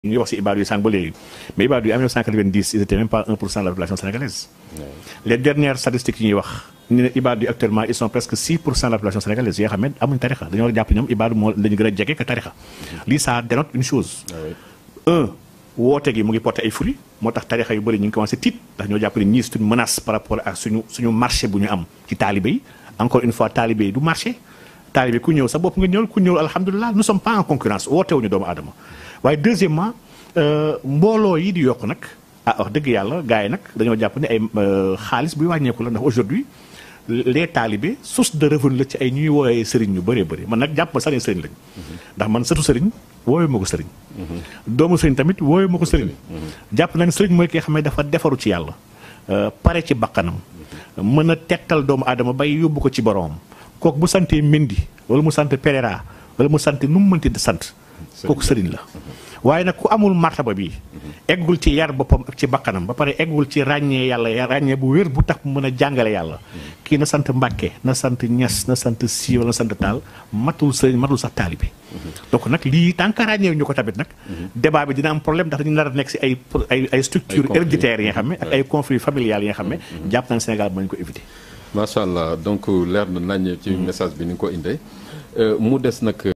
ñu ngi wax si ibaadu yi sànq ba léegi mais ibaadu yi en 1990 ils étaient même pas 1 pour cent de la population sénégalaise. les dernières statistiques yi ñuy wax ñu ne ibaadu yi actuellement ils sont presque 6 pour cent de la population sénégalaise yoo xam ne amuñ tarixa dañoo war a jàpp ñoom ibaadu moo lañu gën a jege que tarixa lii ça dénote une chose. un woote gi mu ngi porté ay fruits moo tax tarixa yu bëri ñu ngi commencé tiit ndax ñoo jàpp ne ñii c'est une menace par rapport ak suñu suñu marché bu ñu am ci taalibe yi encore une fois taalibe yi du marché taalibe ku ñëw sa bopp nga ñëw ku ñëw alhamdulilah nous sommes pas en concurrence woote wuñu doomu aadama waaye deuxièmement mbooloo yi di yokk nag ah wax dëgg yàlla gars yi nag dañoo jàpp ne ay xaalis buy wàññeeku la ndax aujourd'hui les talibés source de revenu la ci ay ñuy woowee sëriñ ñu bëree bëri man nag jàpp ma sax ne sëriñ lañ ndax man sëtu sëriñ woowee ma ko sëriñ doomu sëriñ tamit woowee ma ko sëriñ jàpp na ne sëriñ mooy ki nga xam ne dafa defaru ci yàlla pare ci bakkanam mën a tettal doomu aadama bay yóbbu ko ci boromam kooku bu santee Mendy wala mu sant Pereira wala mu sant nu mu mënti sant kooku sëriñ la waaye nag ku amul martaba bi eggul ci yar boppam ak ci bakkanam ba pare eggul ci ràññee yàlla ràññee bu wér bu tax mu mën a jàngale yàlla kii na sant Mbàkke na sant Ñas na sant Si wala na sant Taal matul sëriñ matul sax taalibe donc nag lii tant que ràññee ñu ko tamit nag débat bi dina am problème ndax dañu nar a nekk si ay ay ay structures héréditaires yi nga xam ne ak ay conflits familiales yi nga xam ne jàpp nañ Sénégal mën ko éviter macha allah donc leer na nañ ci message bi ni nga ko indee mu des nag